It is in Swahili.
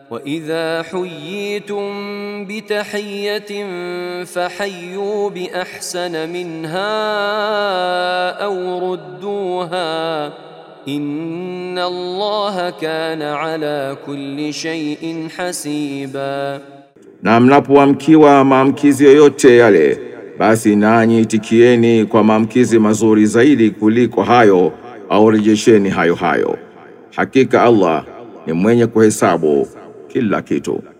واذا حييتم بتحيه فحيوا باحسن منها او ردوها ان الله كان على كل شيء حسيبا Na mnapoamkiwa maamkizi yoyote yale, basi nanyi itikieni kwa maamkizi mazuri zaidi kuliko hayo, au rejesheni hayo hayo. Hakika Allah ni mwenye kuhesabu kila kitu.